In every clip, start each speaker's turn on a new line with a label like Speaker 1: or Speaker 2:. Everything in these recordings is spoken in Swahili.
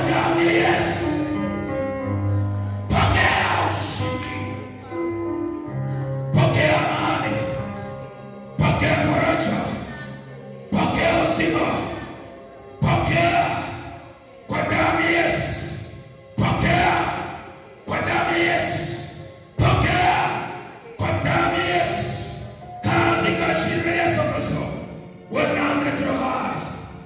Speaker 1: damu ya Yesu. Pokea ushindi, pokea amani, pokea faraja, pokea uzima, pokea kwa damu ya Yesu, pokea kwa damu ya Yesu, pokea kwa damu ya Yesu, katika jina la Yesu Kristo wa Nazareti hai.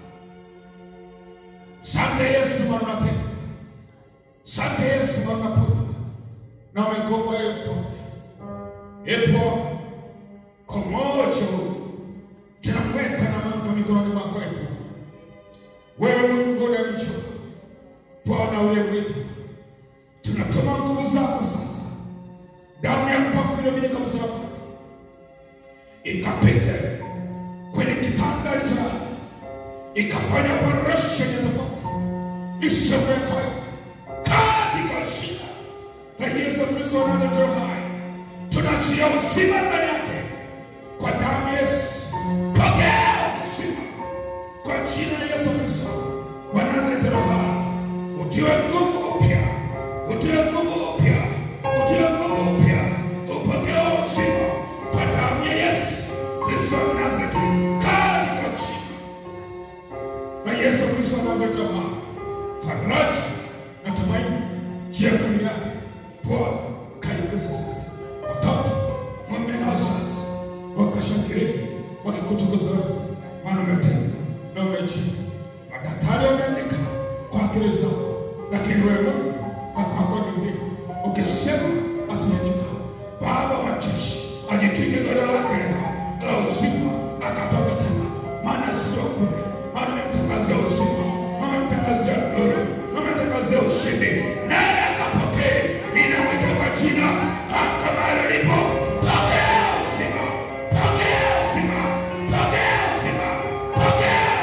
Speaker 1: Sante Yesu mwana tena. Sante Yesu mwana pona. Na umekomboa Yesu. Epo kwa moyo tunamweka na mambo mikononi mwako Epo. Wewe Mungu unamjua. Bwana uliyemwita. Tunatuma nguvu zako sasa. Damu ya kwako iliyomiminika msalaba. Ikapite kwenye kitanda alicho ikafanya operation ya tofauti isiyoweka katika jina la Yesu Kristo wa Nazareti hai, tunachia uzima ndani yake kwa damu ya Yesu. Pokea uzima kwa jina la Yesu Kristo wa Nazareti hai, utiwe nguvu upya, utiwe nguvu upya, utiwe nguvu upya, upokea uzima kwa damu ya Yesu Kristo wa Nazareti katika jina na Yesu Kristo anavyojua faraja na tumaini juu ya familia yake. Bwana kaikaza sasa, watoto mume na wazazi wakashangilia wakikutukuza wewe, maana umetenda na umejibu. Madaktari wameandika kwa akili zao, lakini wewe Mungu na kwako ni ndio ukisema atanyanyika. Baba wa majeshi ajitwike godoro lake la uzima akatoka tena, maana sio kule maana amemtangazia uzima, amemtangazia nuru, amemtangazia ushindi, naye akapokee. Ninamwita kwa jina kama alipo, pokea uzima, pokea uzima, pokea uzima, pokea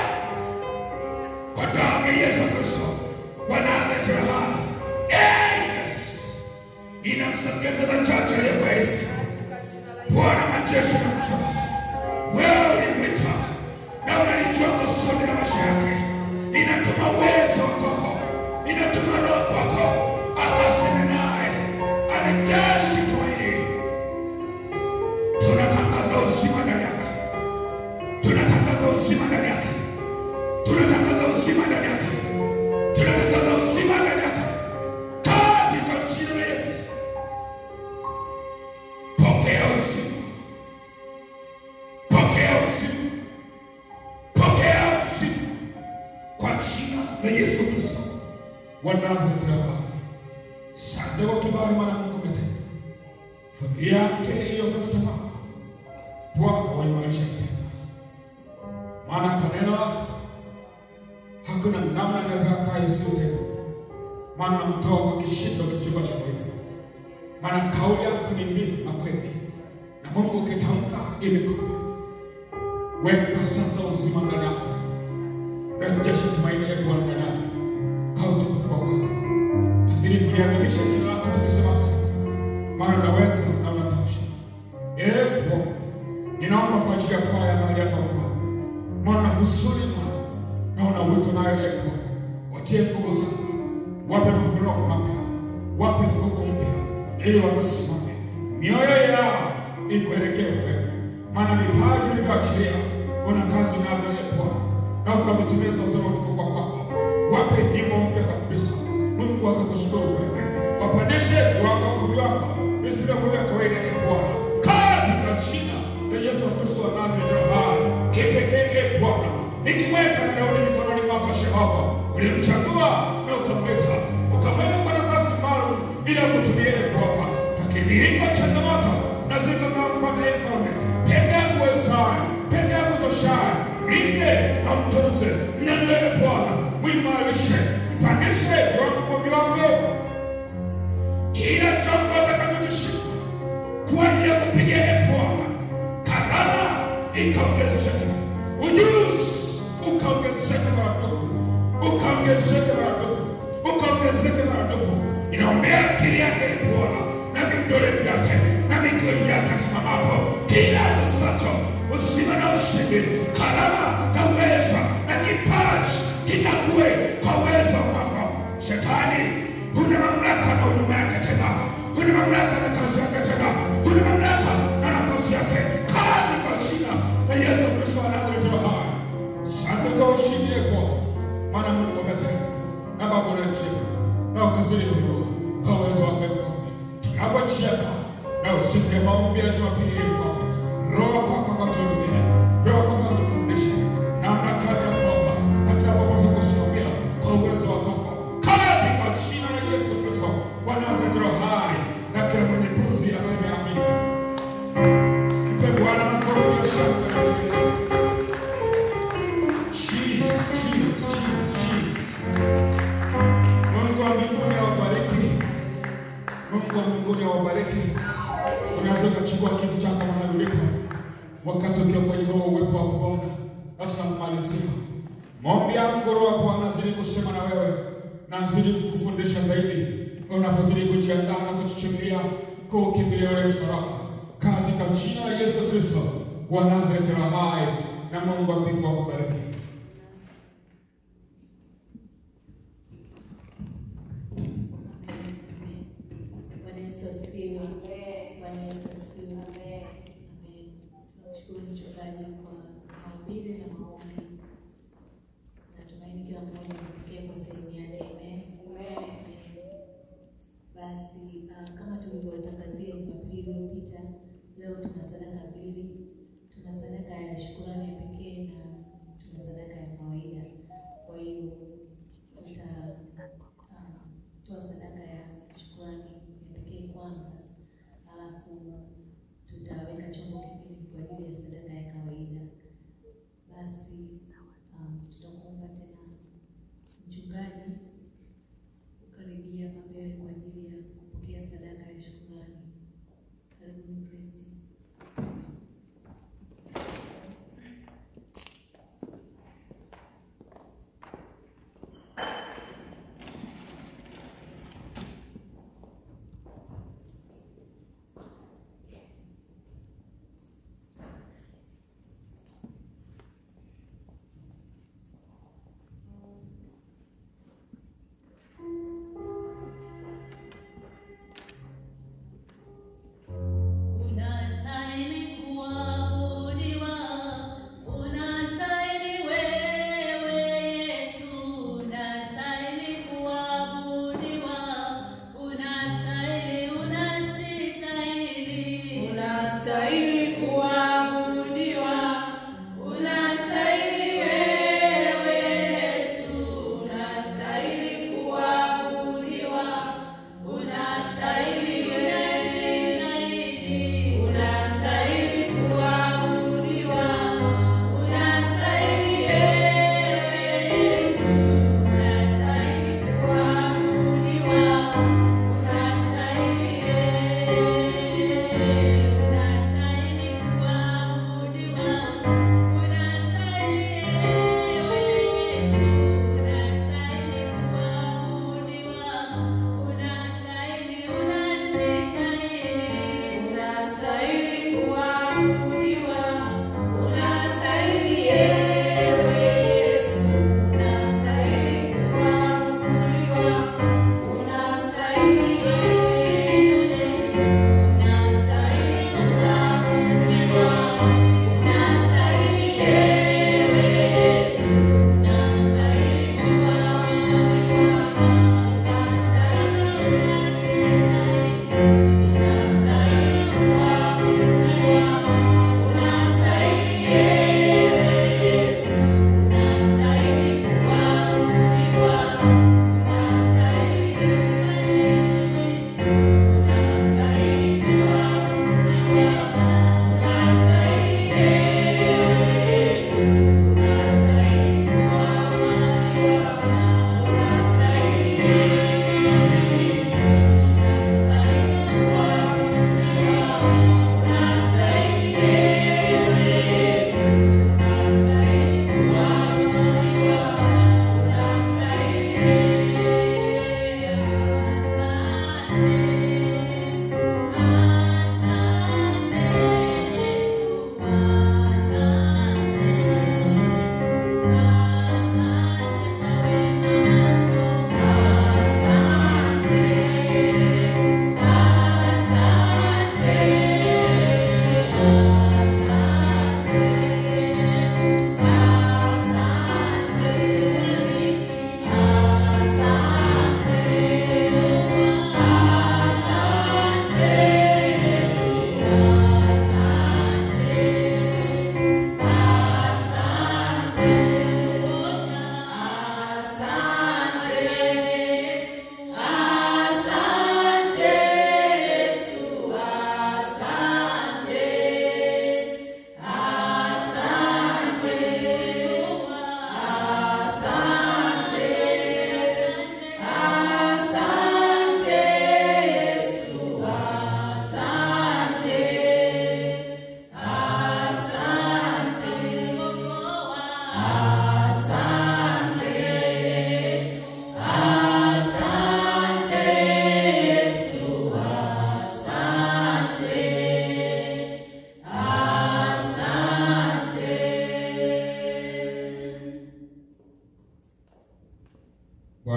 Speaker 1: kwa damu ya Yesu Kristo wa Nazareti hai. Yes, ninamsogeza na chache ya kwa Yesu. Bwana majeshi na mchoro, wewe ulimwita na unalijua kusudi la maisha yake. Ninatuma uwezo kwako, ninatuma roho kwako, akaseme naye, arejeshe tumaini. Tunatangaza uzima ndani yake, tunatangaza uzima ndani yake, tunatangaza uzima ndani yake, tunatangaza uzima ndani yake, katika jina la Yesu. Pokea uzima, pokea uzima pokea uzima kwa jina la Yesu Kristo wa Nazareti. Baba, Asante kwa kibali Bwana Mungu umetenda. Familia yake iliyokata tamaa, Bwana waimarisha tena, maana kwa neno lako hakuna namna inaweza kaa Yesu tena, maana mtoa kwa kishindo kisicho cha kweli, maana kauli yako ni mbili na kweli, na Mungu ukitamka imekuwa Weka sasa uzima ndani yako, rejesha tumaini la Bwana ndani yako, kwa utukufu wako. Tazidi kuliadhimisha jina lako tukisema asante, maana unaweza na unatosha. Ee Bwana, ninaomba kwa ajili ya kwaya mahali hapa Mfalme, maana kusudi Bwana na una wito nayo, ee Bwana, watie nguvu sasa, wape mafunuo mapya, wape nguvu mpya, ili wakasimame mioyo yao ikuelekee wewe maana vipaji vilivyoachilia una kazi navyo ee Bwana, na ukavitumia sasa na utukufu wako. Wape nyimbo mpya kabisa, Mungu akakushukuru wewe, wapandishe viwango viwango visivyokuwa vya kawaida ee Bwana, katika jina la Yesu Kristo wa Nazareti hai kipekee ee Bwana, nikimweka na Daudi mikononi mwako Jehova, ulimchagua na ukamwita ukamweka kwa nafasi maalum ili akutumie ee Bwana, lakini iko changamoto na ziko zinamfuata ee Mfalme peke yako wezaye, peke yako toshaye, mlinde na mtunze, mnyanyue Bwana, mwimarishe, mpandishe viwango kwa viwango, kila jambo atakachokishika kwa ajili ya kupigia ee Bwana, karama ikaongezeke, ujuzi ukaongezeke maradufu, ukaongezeke maradufu, ukaongezeke maradufu. Inaombea akili yake ee Bwana na vidole vyake na miguu yake asimamapo, kila kusacho uzima na ushindi, karama na uwezo na kipaji kikakue kwa uwezo wako katika maombi ya Jumapili hii Bwana. Roho kwako akatuhudumie, Roho kwako akatufundishe namna gani ya kuomba na tunapopaswa kusimamia kwa uwezo wako katika jina la Yesu Kristo wa Nazareti roho hai na kila mwenye pumzi aseme amina. Mpe Bwana makofi ya shangwe. Jesus, Jesus, Jesus, Jesus. Mungu wa mbinguni awabariki. Mungu wa mbinguni awabariki. Unaweza ukachukua kitu chako mahali ulipo, wakati ukiwa kwenye huo uwepo wa Bwana, na tunamalizia maombi yangu. Roho wa Bwana azidi kusema na wewe na azidi kukufundisha zaidi, unapozidi kujiandaa na kujichimbia kuukimbilia ule msalaba, katika jina la Yesu Kristo wa Nazareti aliye hai, na Mungu wa mbingu akubariki.
Speaker 2: Bwana Yesu asifiwe. Bwana Yesu asifiwe. Amen. Tunamshukuru mchungaji kwa mahubiri na maombi. Natumaini kila mmoja amepokea kwa sehemu yake. Amen. Amen. Basi ah, kama tulivyotangazia Jumapili iliyopita, leo tuna sadaka mbili. Tuna sadaka ya shukurani ya pekee na tuna sadaka ya kawaida. Kwa hiyo tuta ah, toa sadaka ya shukrani ya pekee kwanza,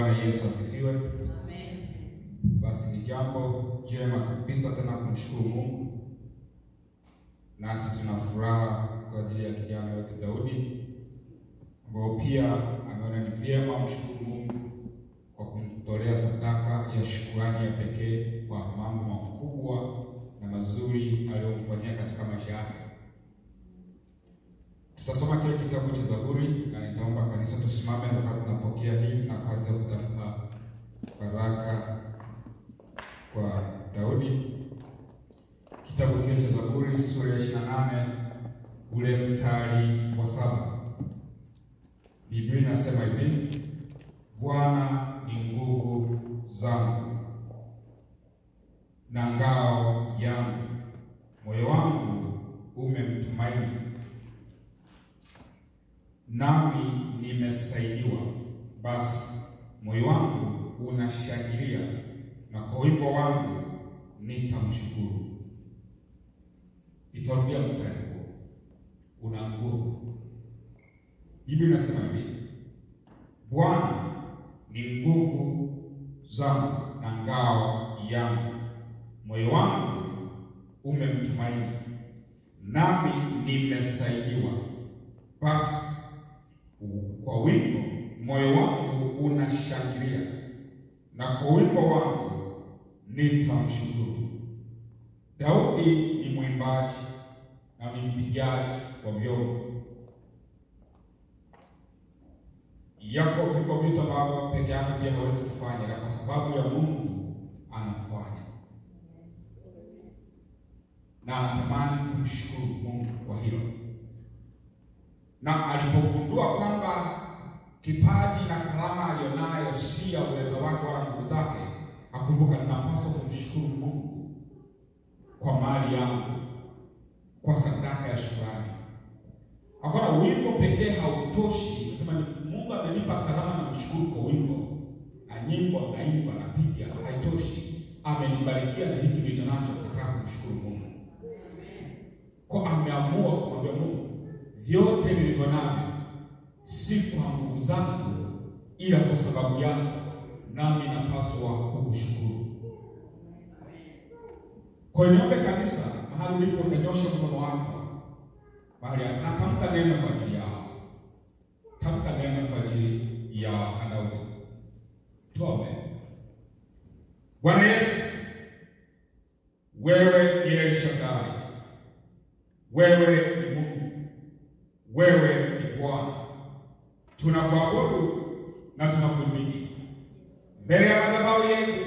Speaker 1: Bwana Yesu asifiwe.
Speaker 2: Amen.
Speaker 1: Basi ni jambo jema kabisa tena kumshukuru Mungu, nasi tuna furaha kwa ajili ya kijana wetu Daudi ambao pia ameona ni vyema mshukuru Mungu kwa kumtolea sadaka ya shukurani ya pekee kwa mambo makubwa na mazuri aliyomfanyia katika maisha yake. Tutasoma kile kitabu cha Zaburi na nitaomba kanisa tusimame wakati tunapokea hii na kwa ajili ya kutamka baraka kwa Daudi. Kitabu kile cha Zaburi sura ya 28 ule mstari wa saba. Biblia inasema hivi: Bwana ni nguvu zangu na ngao yangu, moyo wangu umemtumaini, nami nimesaidiwa. Basi moyo wangu unashangilia, na kwa wimbo wangu nitamshukuru. Itarudia mstari huo, una nguvu. Biblia inasema hivi, Bwana ni nguvu zangu na ngao yangu, moyo wangu umemtumaini, nami nimesaidiwa. Basi kwa wimbo moyo wangu unashangilia, na kwa wimbo wangu nitamshukuru. Daudi ni mwimbaji na ni mpigaji wa vyombo. Yako viko vitu ambavyo peke yake pia hawezi kufanya, na kwa sababu ya Mungu anafanya, na anatamani kumshukuru Mungu kwa hilo. Na alipogundua kwamba kipaji na karama aliyonayo si ya uwezo wake wala nguvu zake, akumbuka, ninapaswa kumshukuru Mungu kwa mali yangu, kwa sadaka ya shukrani. Hakuna wimbo pekee hautoshi kusema ni Mungu amenipa karama na mshukuru kwa wimbo na nyimbo naimba napiga, haitoshi. Amenibarikia na hiki nilicho nacho, nataka kumshukuru Mungu kwa ameamua kumwambia Mungu, vyote nilivyo navyo si kwa nguvu zangu, ila kwa sababu yako, nami napaswa kukushukuru. Kwa hiyo niombe kanisa, mahali ulipo, utanyosha mkono wako mahali hapa, natamka neno kwa ajili yao, tamka neno kwa ajili ya Daudi. Tuombe. Bwana Yesu, wewe ni El Shaddai, wewe ni Mungu, wewe ni Bwana, tunakuabudu na tunakuamini. Mbele ya madhabahu yetu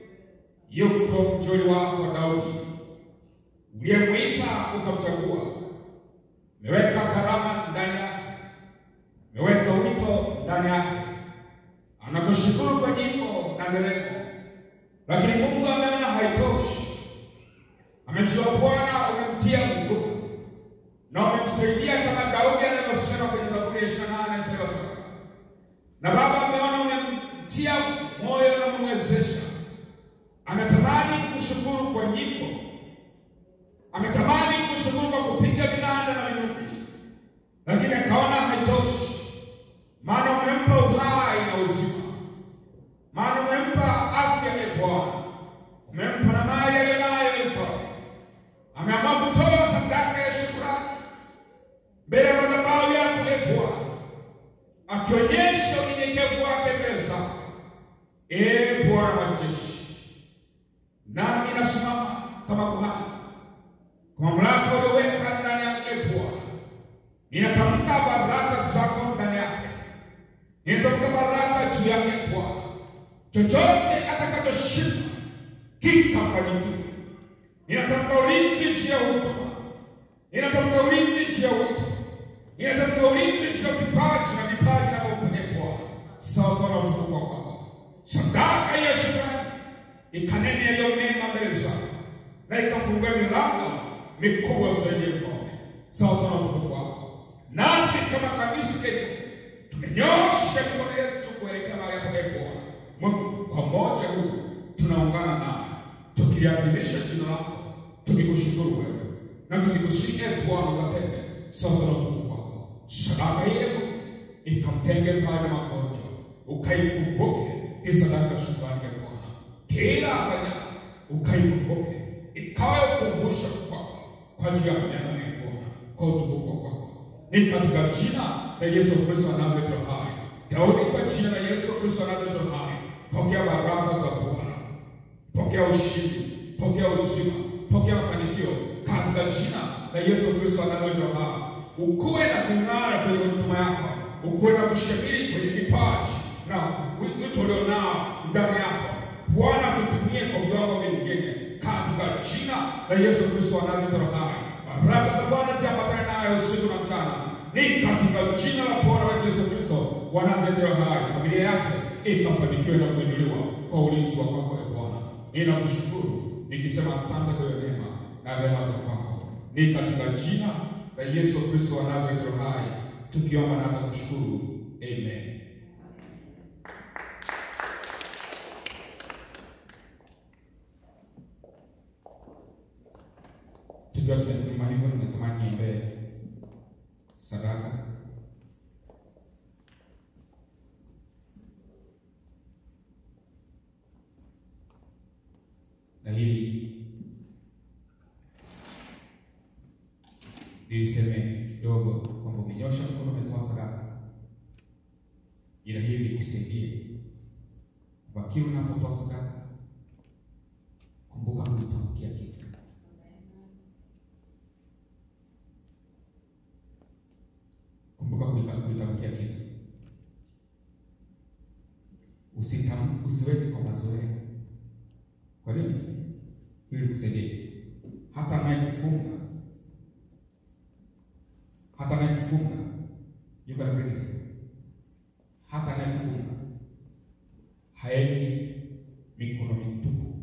Speaker 1: yuko mjoli wako Daudi uliyemwita ukamchagua. Umeweka karama ndani yake, umeweka wito ndani yake. Anakushukuru kwa nyimbo na nderemo, lakini Mungu ameona haitoshi. Amejua Bwana umemtia nguvu na umemsaidia kama Daudi anavyosema kwenye Zaburi ya ishirini na nane mstari wa saba na Baba ameona umemtia moyo na umemwezesha. Ametamani kushukuru kwa nyimbo, ametamani kushukuru kwa kupiga vinanda na vinubi, lakini akaona haitoshi, maana umempa uhai na uzima, maana umempa afya ya Bwana, umempa na mali aliyonayo ya mfalme. Ameamua kutoa sadaka ya shukrani mbele ya madhabahu yako ya Bwana, akionyesha unyenyekevu wake mbele zako. Ee Bwana wa majeshi, nami nasimama kama kuhani kwa mamlaka ulioweka ndani yangu. Ee Bwana, ninatamka baraka zako ndani yake, ninatamka baraka juu yake Bwana. Chochote atakachoshika kitafanikiwa. Ninatamka ulinzi juu ya huduma, ninatamka ulinzi juu ya wito, ninatamka ulinzi juu ya vipaji na vipaji navyopokea Bwana, sawa sawa na utukufu wako. Sadaka ya shukrani ikanene yaliyo mema mbele zako na ikafungua milango mikubwa zaidi ya mfalme, sawa sawa na utukufu wako. Nasi kama kanisa Kenya tumenyosha mikono yetu kuelekea mahali hapo, ee Bwana Mungu, kwa moja huu tunaungana nawe tukiliadhimisha jina lako, tukikushukuru wewe na tukikusihi ee Bwana ukatende sawa sawa na utukufu wako. Sadaka yenu ikamtenge pale magonjwa, ukaikumbuke hii sadaka ya shukrani ya Bwana, kila afanya ukaikumbuke, ikawe ukumbusho kwako kwa ajili ya maneno ya Bwana, kwa utukufu wa kwako. Ni katika jina la Yesu Kristo anavyoitwa hai. Daudi, kwa jina la Yesu Kristo anavyoitwa hai, pokea baraka za Bwana, pokea ushindi, pokea uzima, pokea mafanikio katika jina la Yesu Kristo anavyoitwa hai. Ukuwe na kung'ara kwenye huduma yako, ukuwe na kushamiri kwenye kipaji na wito ulionao ndani yako. Bwana kutumie kwa viwango vingine katika jina la Yesu Kristo anavyoitwa hai. Baraka za Bwana ziambatane nayo usiku na mchana, ni katika jina la Bwana wetu Yesu Kristo wanazetewa hai. Familia yake ikafanikiwa na kuinuliwa kwa ulinzi wa kwako, e Bwana. Ninakushukuru nikisema asante kwa hiyo neema na rehema za kwako, ni katika jina la Yesu Kristo anazetewa hai, tukiomba na hata kushukuru, amen. Tukiwa tumesimama hivyo, ninatamani niombee sadaka. Na hili niliseme kidogo kwamba umenyosha mkono, umetoa sadaka, ila hili likusaidie kwamba kila unapotoa sadaka, kumbuka kulitamkia kitu Kumbuka kuitamkia kitu, usitam usiweke kwa mazoea. Kwa nini? Ili kusaidie hata anayekufunga hata anayekufunga yuko na credit, hata anayekufunga haendi mikono mitupu,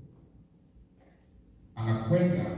Speaker 1: anakwenda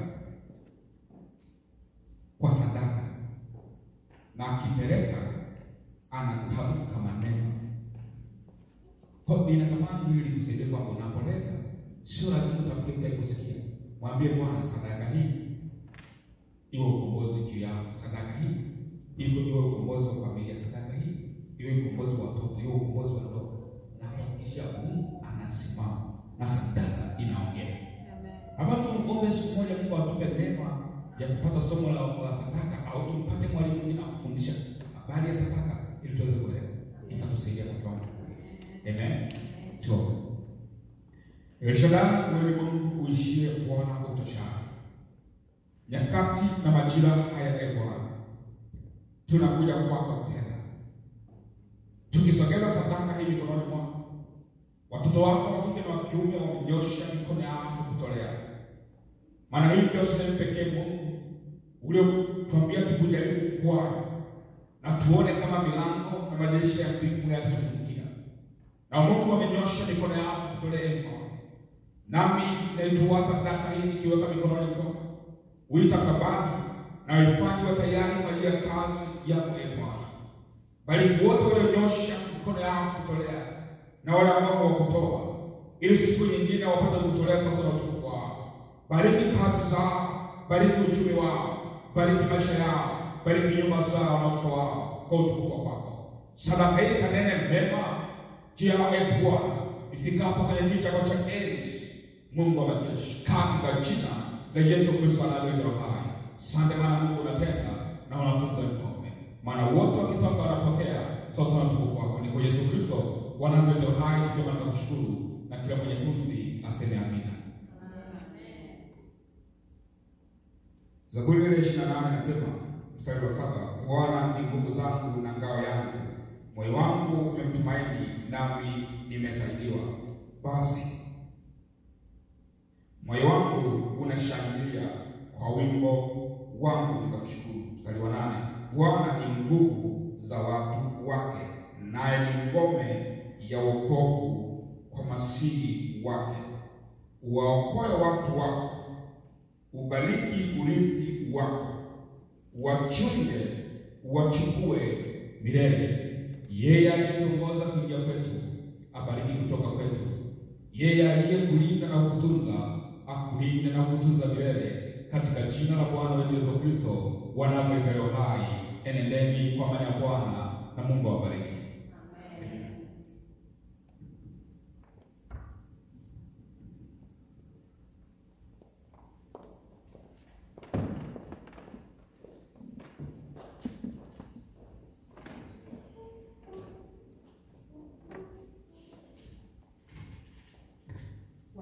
Speaker 1: kwa sadaka na akipeleka anatamka maneno. Kwa ninatamani hili kusaidia kwamba unapoleta, sio lazima utamke mtu kusikia. Mwambie Bwana, sadaka hii iwe ukombozi juu yao, sadaka hii iwe iwe ukombozi wa familia, sadaka hii iwe ukombozi wa watoto, iwe ukombozi wa ndoa, na kuhakikisha Mungu anasimama na sadaka inaongea. Hapa tuombe siku moja Mungu atupe neema ya kupata somo la la sadaka au tumpate mwalimu mwingine akufundisha habari ya sadaka ili tuweze kuelewa, itatusaidia kwa kiwango kikubwa. Amen. Tuombe. El Shaddai, wewe ni Mungu uishie, Bwana utoshaye nyakati na majira haya, e Bwana, tunakuja kwako tena tukisogeza sadaka hii mikononi mwako. Watoto wako wa kike na wa kiume wamenyosha mikono yao kukutolea maana hii ndio sehemu pekee Mungu uliotuambia tukujaribu kwayo na tuone kama milango na madirisha ya mbingu yatatufungukia. Na Mungu amenyosha mikono yako kutolea mfano, nami naitoa sadaka hii nikiweka mikononi mwako, uitakabali na uifanye wa tayari kwa ajili ya kazi yako, e Bwana. Bariki wote walionyosha mikono yao kutolea na wale ambao hawakutoa, ili siku nyingine wapate kutolea sasa na utukufu wao. Bariki kazi zao, bariki uchumi wao, bariki maisha yao, bariki nyumba zao na watoto wao kwa utukufu wako. Sadaka hii kanene mema juu yao, e Bwana, ifikapo kwenye kiti chako cha enzi, Mungu wa majeshi, katika jina la Yesu Kristo anayeitwa hai. Asante maana Mungu unatenda na unatunza mfalme, maana wote wakitoka wanapokea sasa na utukufu wako. Ni kwa Yesu Kristo wanayeitwa hai, tukiwa na kushukuru na kila mwenye pumzi aseme amina. Zaburi ile ishirini na nane inasema mstari wa saba Bwana ni nguvu zangu na ngao yangu, moyo wangu umemtumaini, nami nimesaidiwa. Basi moyo wangu unashangilia, kwa wimbo wangu nitamshukuru. Mstari wa nane Bwana ni nguvu za watu wake, naye ni ngome ya wokovu kwa masihi wake. Uwaokoe watu wako ubariki urithi wako, wachunge wachukue milele. Yeye aliyetuongoza kuingia kwetu abariki kutoka kwetu. Yeye aliyekulinda na kukutunza akulinde na kukutunza milele, katika jina la Bwana wetu Yesu Kristo wa Nazareti aliye hai. Enendeni kwa amani ya Bwana na Mungu awabariki.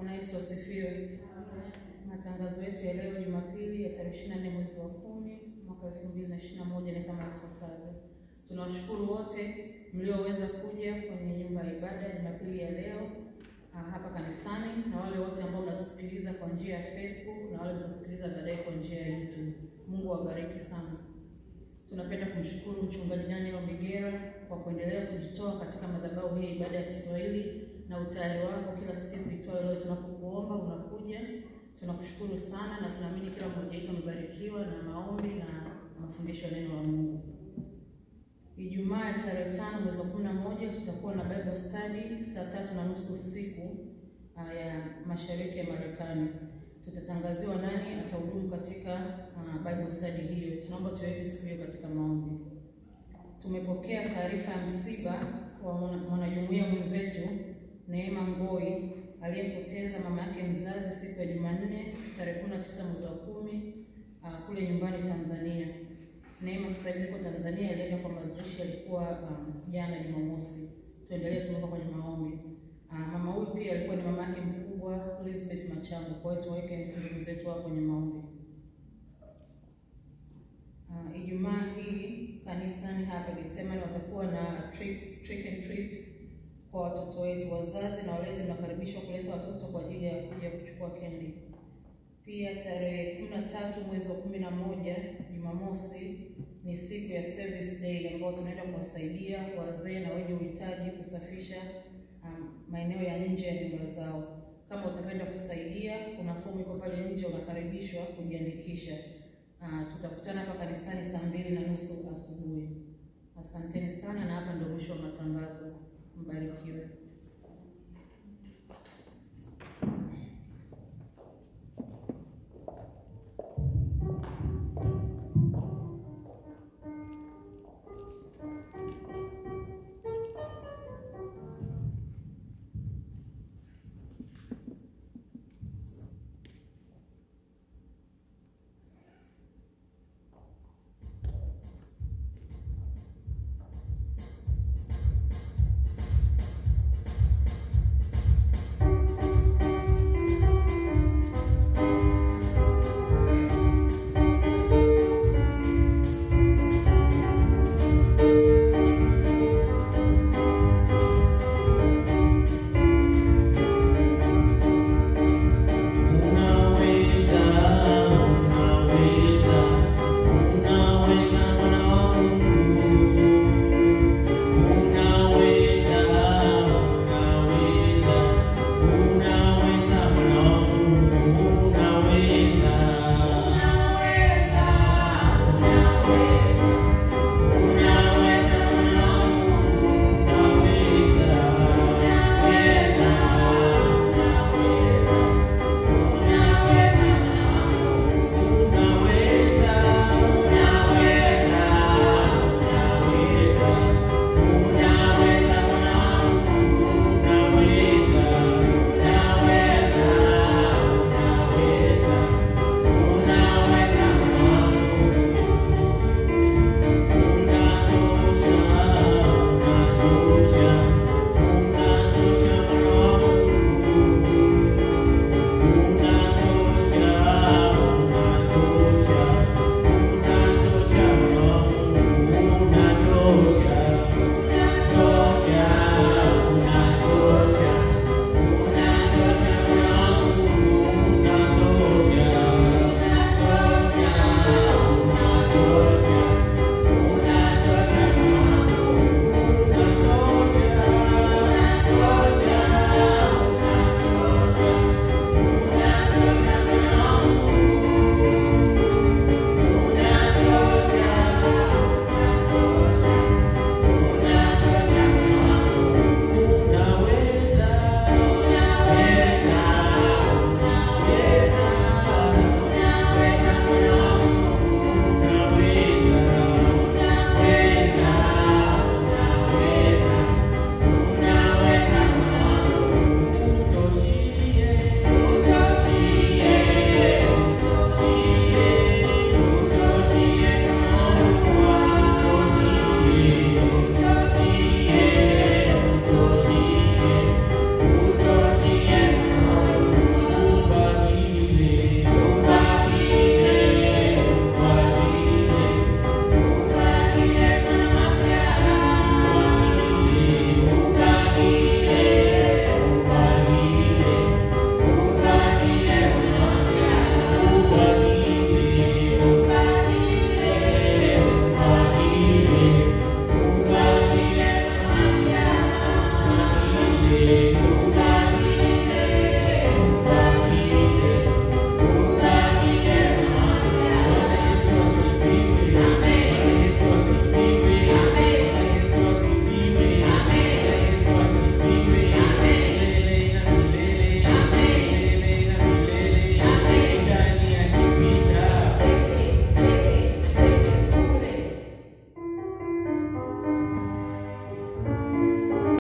Speaker 3: Bwana Yesu asifiwe. Matangazo yetu ya leo Jumapili ya tarehe 24 mwezi wa kumi mwaka 2021 ni kama ifuatavyo. Tunawashukuru wote mlioweza kuja kwenye nyumba ya ibada Jumapili ya leo ah, hapa kanisani na wale wote ambao mnatusikiliza kwa njia ya Facebook na wale mnatusikiliza baadaye kwa njia ya YouTube. Mungu awabariki sana. Tunapenda kumshukuru mchungaji Daniel Migera kwa kuendelea kujitoa katika madhabahu hii ibada ya Kiswahili na utayari wako kila siku itwayo leo tunapokuomba unakuja. Tunakushukuru sana na tunaamini kila mmoja wetu amebarikiwa na maombi na mafundisho ya neno la Mungu. Ijumaa ya tarehe tano mwezi wa kumi na moja tutakuwa na Bible study saa tatu na nusu usiku ah, ya mashariki ya Marekani. Tutatangaziwa nani atahudumu katika uh, Bible study hiyo. Tunaomba tuweke siku hiyo katika maombi. Tumepokea taarifa ya msiba wa mwana- mwanajumuiya mwenzetu Neema Ngoi aliyepoteza mama yake mzazi siku ya Jumanne tarehe 19 mwezi wa kumi uh, kule nyumbani Tanzania. Neema sasa hivi yuko Tanzania, alienda kwa mazishi, alikuwa um, jana Jumamosi. Tuendelee kumweka kwenye maombi. Uh, mama huyu pia alikuwa ni mama yake mkubwa Elizabeth Machango, kwa hiyo tuweke ndugu zetu hapo kwenye maombi. Uh, Ijumaa hii kanisani hapa Getsemani watakuwa na trick, trick and treat kwa watoto wetu. Wazazi na walezi mnakaribishwa kuleta watoto kwa ajili ya kuja kuchukua kendi. Pia tarehe kumi na tatu mwezi wa kumi na moja Jumamosi ni siku ya service day ambayo tunaenda kuwasaidia wazee na wenye uhitaji kusafisha um, maeneo ya nje ya nyumba zao. Kama utapenda kusaidia, kuna fomu iko pale nje, unakaribishwa kujiandikisha. Uh, tutakutana hapa kanisani saa mbili na nusu asubuhi. Asanteni sana, na hapa ndio mwisho wa matangazo. Mbarikiwe.